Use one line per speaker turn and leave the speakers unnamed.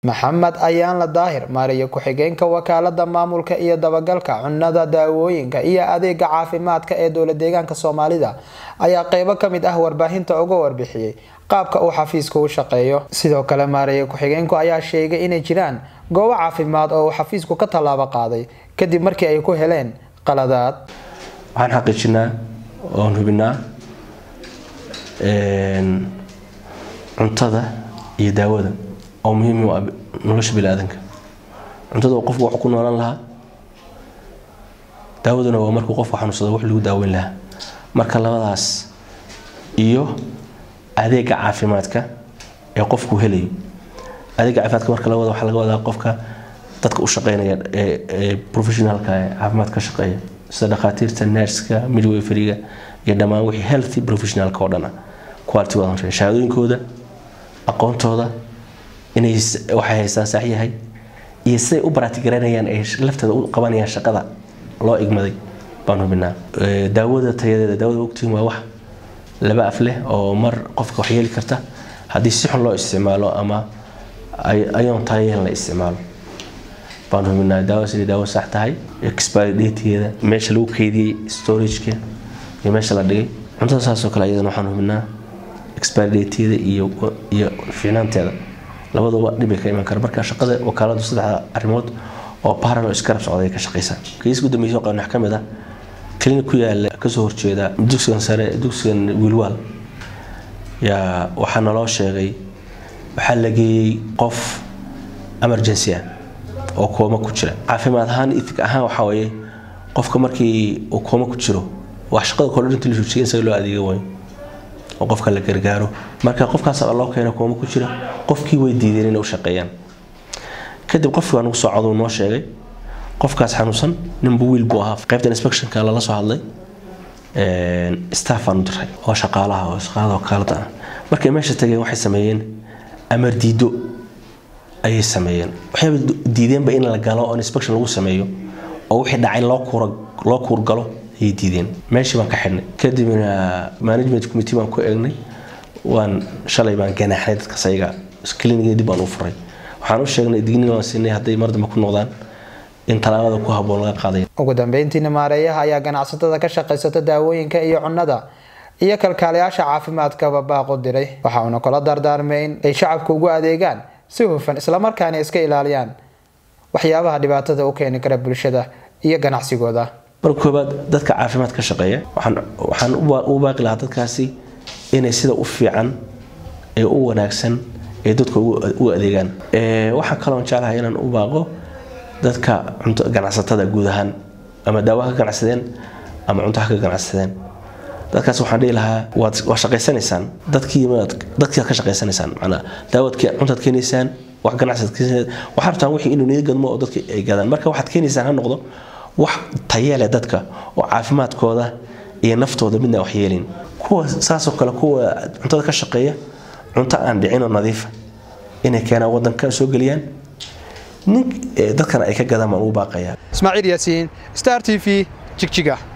maxamed ayaanla daahir maariyo ku-xigeenka wakaalada maamulka iyo dabagalka cunnada daawooyinka iyo adeega caafimaadka ee dowla deegaanka soomaalida ayaa qeybo kamid ah warbaahinta uga warbixiyey qaabka uu xafiisku u shaqeeyo sidoo kale maariyo ku-xigeenku ayaa sheegay inay jiraan goobo caafimaad oo uu xafiisku ka tallaabo qaaday kadib markii ay ku heleen qaladaad
waxaan xaqiijinaa oon hubinaa cuntada iyo daawada oo muhiim u ah nolosha biniaadanka cuntada qofku wax ku noolan lahaa daawaduna waa markuu qofku xanuunsado wax lagu daaweyn lahaa marka labadaas iyo adeega caafimaadka ee qofku helayo adeega caafimaadka marka la wada waxaa laga wadaa qofka dadka u shaqeynaya ee professionalka ee caafimaad ka shaqeeya sida dhakhaatiirta nerska midwayferiga iyo dhammaan wixii healthy professionalka oo dhan ah quality wadan shahaadooyinkooda aqoontooda inay waxay haystaan sax yahay iyo siday u baraatigaranayaan ay lafteeda u qabanayaan shaqada loo igmaday baan hubinaa daawada tayadeeda daawada ogtiin waa wax laba af leh oo mar qofka wax yeeli karta haddii si xun loo isticmaalo ama ayoon tayayahan la isticmaalo baan hubinaa daawa siday daawo sax tahay expiry dategeeda meesha lagu keydiyey storageka iyo meesha la dhigay cuntada saasoo kale ayadana waxaan hubinaa expiry dategeeda iyo iyo fiicnaanteeda labaduba dhibay ka iman kara marka shaqada wakaaladu saddexda arrimood oo parallel iskarab socday ka shaqeysaa kiis ugu dambeysay qaban wax ka mid ah clinic ku yaala kasoo horjeeda dugsigan sare dugsigan wiilwaal yaa waxaa naloo sheegay waxaa la geeyey qof emergency ah oo kooma ku jira caafimaad ahaan ithig ahaan waxaa weeye qofka markii uu kooma ku jiro wax shaqada kordhan intii la joojiyay isaga loo adeega waayo oo qofka la gargaaro marka qofkaas loo keeno kooma ku jira qofkii way diideen inay u shaqeeyaan kadib qofkii waa nagu soo coduu noo sheegay qofkaas xanuunsan ninbu wiil buu ahaa qaybta inspectionka lala soo hadlay staff aan u diray oo shaqaalaha oo shaqaalada wakaalada ah markay meesha tageen waxay sameeyeen amar diido ayay sameeyeen waxayba diideenba in la galo oo inspection lagu sameeyo oo wixii dhacay loo kuura loo kuurgalo ayay diideen meeshii baan ka xidhnay kadibna management committee baan ku eegnay waan shalay baan ganaaxnay dadkaas ayaga clinic dib baan u furay waxaan u sheegnay digniin waan siinay hadday mar dambe ku noqdaan in talaabada ku habboon laga qaaday
ugu dambeyntiina maareeyaha ayaa ganacsatada ka shaqaysata daawooyinka iyo cunnada iyo kalkaalayaasha caafimaadkaba baaqu diray waxa uuna kula dardaarmay in ay shacabka ugu adeegaan si hufan islamarkaana iska ilaaliyaan waxyaabaha dhibaatada u keeni kara bulshada iyo ganacsigooda
marka koobaad dadka caafimaad ka shaqeeya waxaan u baaqi lahaa dadkaasi inay sida u fiican ee u wanaagsan ee dadka u adeegaan waxaa kaloon jeclahay inaan u baaqo dadka ganacsatada guud ahaan ama daawo ha ka ganacsadeen ama cunto ha ka ganacsadeen dadkaas waxaan dhihi lahaa waad shaqaysanaysaan dadkii dadkii ka shaqaysanaysaan macnaa daawadkii cuntaad keenaysaan wax ganacsad keenaysaan waxaa rabtaan wixii inuu niyad gadmo oo dadka ay gadaan marka waxaad keenaysaan ha noqdo wax tayeele dadka oo caafimaadkooda iyo naftooda midna wax yeelin kuwa saasoo kale kuwa cuntada ka shaqeeya cunto aan dhicin oo nadiifa inay keenaan wadanka soo geliyaan nin dadkana ay ka gadaan baan ugu baaqayaa
ismaaciil yaasiin star t v jigjiga